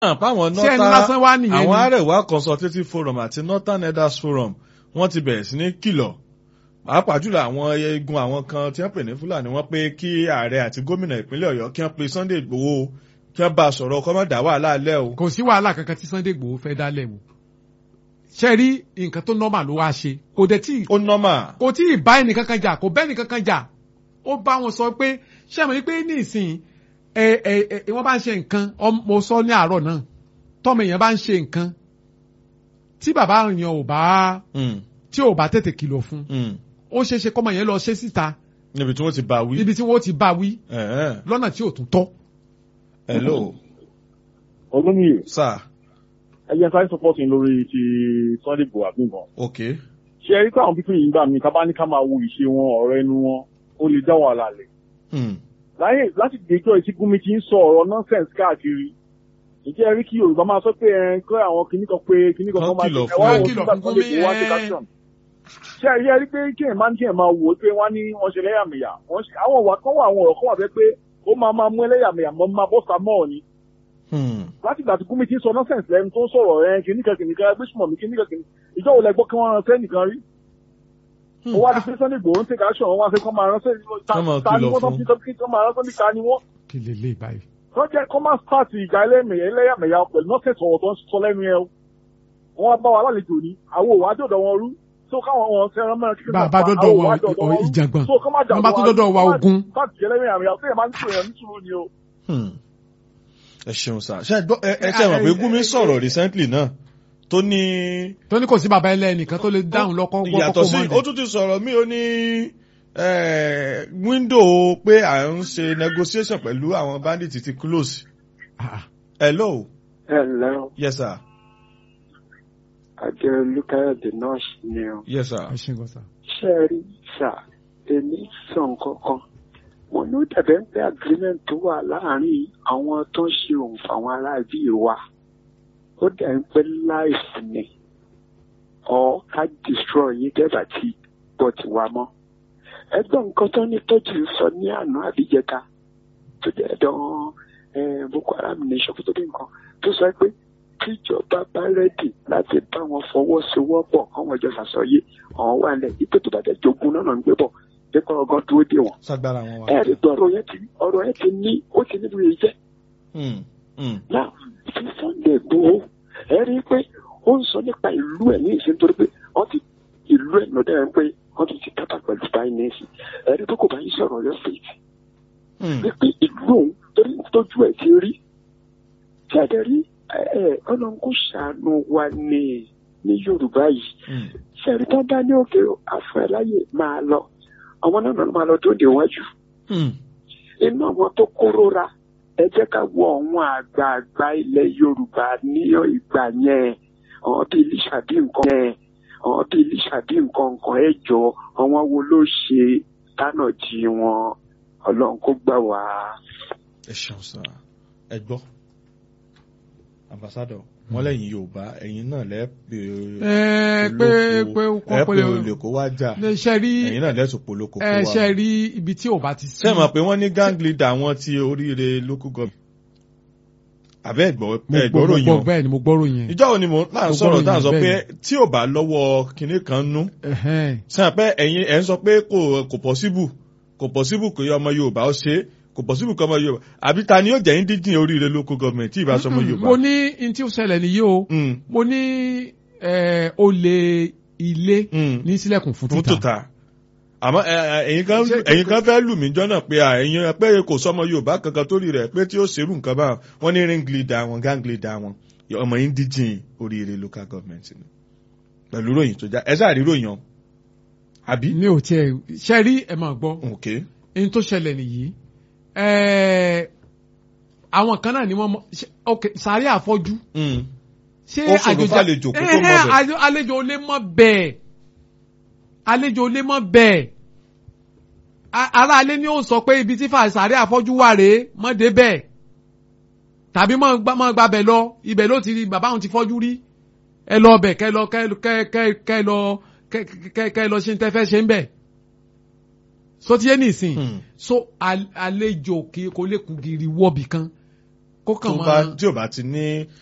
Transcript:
àpáwọn ṣé ẹni lásán wá nìyẹn àwọn ni Arewa Consultative Forum àti Northern Elders Forum wọ́n ti bẹ̀rẹ̀ sí ní kìlọ̀ pàápàá jùlọ àwọn eegun àwọn kan tí wọ́n pè ní Fúlàní wọ́n pé kí ààrẹ àti gómìnà ìpínlẹ̀ Ọ̀yọ́ kí wọ́n pe Sunday Igboho kí wọ́n bá a sọ̀rọ̀ kó má dá wàhálà lẹ́ o. kò sí wàhálà kankan tí Sunday Igboho fẹ́ dálẹ̀ wò ṣe rí nǹkan tó normal ló wá ṣe kò dẹ̀ tí ó nọ́mà kò tí ì bá ẹnì kankan jà kò bẹ́ ẹnì kankan jà ó bá wọn sọ pé ṣé àmọ́ pé ní ìsìn ẹ ẹ ẹ wọ́n bá ń ṣe nǹkan ọm- mo sọ ní àárọ̀ náà tọ́mọ èèyàn bá ń ṣe nǹkan tí bàbá yẹn ò bá tí ò bá tètè kìlọ̀ fún ó ṣeé ṣe kọ́mọ yẹn lọ ṣe síta níbi tí wọ́n ti bá wí. níbi tí wọ́n ti bá wí Ẹ̀hẹ́n. lọ́nà tí ò tún tọ́. hello olómìnir sir ẹyẹ sáré sọpọ́tì lórí ti Sunday Igboho àbíǹkan ok ṣe rí pé àwọn pípín yìí gbà mí ká bá ní ká máa wo ìṣe wọn ọ̀rọ̀ ẹnu wọn ó lè dá wàhálà lẹ̀ Hmm. láyé láti dèjọ́ ìtí Gumi ti ń sọ ọ̀rọ̀ nonsense káàkiri ǹjẹ́ ẹ rí kí Yorùbá máa sọ pé ẹ kọ́ àwọn kinní kan pé kinní kan Kán kan máa kìlọ̀ ẹ wá fún wò ẹ. nígbà tí Sunday Igboho wá Kìlọ̀ take fún action ṣe ẹ rí ẹ rí pé kí ẹ máa ní kí ẹ máa wò ó pé wọ́n ní wọ́n ṣe ẹlẹ́yàmẹ̀yà wọ́n ṣe àwọn ọ̀wà kan wà àwọn ọ̀rọ̀ kan wà bẹ́ẹ̀ pé ó máa máa mú ẹlẹ́yàmẹ̀yà mọ́ máa bọ́ sa mọ́ ni Hmm. láti ìgbà tí Gumi ti ń sọ nonsense lẹ́nu tó ń sọ̀rọ̀ ẹ kìnnìkan kìnnìkan ẹgbẹ́ sùmọ̀ mi kìnnìkan kìnnìkan ìjọ wo lẹ gbọ́ kí wọ́n ránṣẹ́ nìkan rí ó wá di pé Sunday Igboho ń take action wọ́n wá sí kọ́ máa ránṣẹ́ Kán máa ta ni kìlọ̀ wọ́n tó fún. fi sọ pé kí wọ́n máa ránṣẹ́ níta ni wọ́n kí lè lè báyìí. tó jẹ́ kọ́ máa start ìjà ẹlẹ́mẹ̀yà ẹlẹ́yàmẹ̀yà pẹ̀lú nonsense ọ̀rọ̀ tó ń sọ lẹ́nu yẹn o wọ́n wá bá wa lálejò ní àwọn òwò àjọ̀dọ̀ wọn rú tó káwọn wọn fẹ́ràn mẹ́rin kí bá a bá dọ́dọ̀ wọ ọ- ìjàngbọ̀n so kọ́ máa jà wọ́n bá tún dọ́dọ̀ wa ogun. start ìjà ẹlẹ́yàmẹ̀yà tó yẹ máa ń sọ èèyàn nítorí ni o. Hmm. ẹ ṣeun sir ṣe ẹ gbọ́ ẹ ẹ ṣe mọ̀ pé Gumi sọ̀rọ̀ recently náà tó ní tó ní kò sí bàbá ẹlẹ́nìkan tó lè dáhùn lọ́kọ́ yàtọ̀ sí ó tún ti sọ̀rọ̀ mí ó ní eh, window pé à ń ṣe negotiation pẹ̀lú àwọn bandits ti close. hello Hello, yes sir Adé Olúkáyọ̀dé nọ́ọ̀sì ni o. yes sir. ẹ ṣe ń gọ sá. Ṣé ẹ rí sà, èmi sọ nǹkan kan. Mo ní ó dàbẹ̀ ń pé agreement tó wà láàárín àwọn tó ń ṣe òun fáwọn aráàbí wa. Ó dẹ̀ ń pẹ́ life ni. Ọ̀ ká destroy yín dẹ́gbà tí bọ̀ ti wá mọ́. Ẹgbọ́n nǹkan tó ní tọ́jú sọ ní àná àbíjẹta tó jẹ́ dán eh, Boko Haram nation kó tó dé nǹkan tó sọ pé tíjọba bá rẹ́dì láti bá wọn fọwọ́sowọ́pọ̀ káwọn ìjọ ṣàṣọyé àwọn wà lẹ̀ ipò tó bá dẹ̀ jogun náà ń gbé bọ̀ pípa ọgán dúró dé wọn. sagbara wọn wa. ẹ rí i pé ọ̀rọ̀ yẹn ti ọ̀rọ̀ yẹn ti ní ó ti níbi rẹ̀ jẹ́. Hmm. Hmm. náà fi Sunday Igboho ẹ rí i pé ó ń sọ nípa ìlú ẹ̀ ní ìsìn torí pé wọ́n ti ìlú ẹ̀ lọ́dẹ̀ ẹ̀ pé wọ́n ti ti tábà pẹ̀lú báyìí ní ìsìn ẹ rí i pé kò bá yín sọ̀rọ̀ yọ fèètì Hmm. wípé ìlú òun torí tójú ẹ̀ ti rí tí a dẹ̀ rí ẹ ẹ ọlọ́run kò ṣàánú wa ní ní Yorùbá yìí Hmm. ṣẹ́rí tó bá ní òkè afẹ́ láyè máa lọ àwọn náà ló máa lọ tó dé wájú Hmm. inú àwọn tó kórora ẹ jẹ́ ká wo àwọn àgbààgbà ilẹ̀ Yorùbá ní ìgbà yẹn àwọn bíi Lísàbí nǹkan yẹn àwọn bíi Lísàbí nǹkan nǹkan ẹ jọ àwọn wo ló ṣe tánà jí wọn Ọlọ́run kó gbà wá. ẹ ṣeun sir ẹ gbọ́ ambassador wọn lẹ́yìn Yorùbá ẹ̀yin náà lẹ pé ẹ pé pé ẹ kọ́ pé pé olè kó wá jà ṣe rí ẹ̀yin náà lẹsùn polóko kó ẹ wá. ṣe rí ibi tí ò bá ti sí. ṣé ẹ mọ̀ pé wọ́n ní gang leader wọn ti oríire local government. àbẹ́ ẹ̀gbọ́ mo gbọ́ ẹ̀gbọ́rò mo yàn. gbọ́ bẹ́ẹ̀ ni mo gbọ́rò yẹn. ìjọ wo ni mo náà Mo sọ̀rọ̀ gbọ́rọ̀ tá à ń yẹn sọ pé bẹ́ẹ̀ tí ò bá lọ́wọ́ kinní kan nú. Ẹ̀hẹ́n. sàn pé ẹ̀yin ẹ̀ ń sọ pé kò kò possible kò possible kò yẹ ọmọ Yorùbá ó ṣe é kò possible kò ọmọ Yorùbá àbí ta ni yóò jẹ́ indíjìn oríire local government tí ì bá sọmọ Yorùbá. mo ní n tí ó ṣẹlẹ̀ nìyí o Mm, mo ní ẹ, olè ilé mm. ní sílẹ̀kùn fún fún títà. tòta àmọ́ ẹ, ẹ, ẹ̀yin kan Ṣé- ẹ̀yin kan fẹ́ lù mí jọ́nà pé à, ẹ̀yin pé kò sọmọ Yorùbá kankan tó rí rẹ̀ pé tí ó ṣerú nǹkan báwọn wọ́n ní ring leader wọn gang leader wọn ọmọ indíjìn oríire local government ni pẹ̀lú ròyìn tó já ẹ sáà rí ròyìn ọ àbí. mi ò tiẹ̀ ṣe rí ẹ máa gbọ́ ok n tó ṣẹlẹ̀ nìyí ẹ, àwọn kan náà ni wọ́n mọ ṣe- ok sàárẹ̀ àfọ́jú Mm. ṣé Ó ṣòro fàlejò kó tó mọ̀ Ẹ̀hẹ́n, bẹ̀. àlejò- àlejò ò lè mọ̀ bẹ́ẹ̀ àlejò ò lè mọ̀ bẹ́ẹ̀ A- ará alẹ́ ni ó sọ pé ibi tí fàṣàrí àfọ́jú wà rèé mọ́ dé bẹ́ẹ̀ tàbí mọ́ gbá mọ́ gbá bẹ̀ lọ ibẹ̀ ló ti rí bàbá òun ti fọ́jú rí ẹ lọ bẹ̀ kẹ́ lọ kẹ́ kẹ́ kẹ́ kẹ́ lọ kẹ́ kẹ́ kẹ́ lọ ṣe ń tẹ́ fẹ́ ṣe ń bẹ̀ so ti yé nìsín Hmm. so al- àlejò kì í kò lè kú giri wọ́bì kan kó tó kàn bá máa tí ò bá ti ní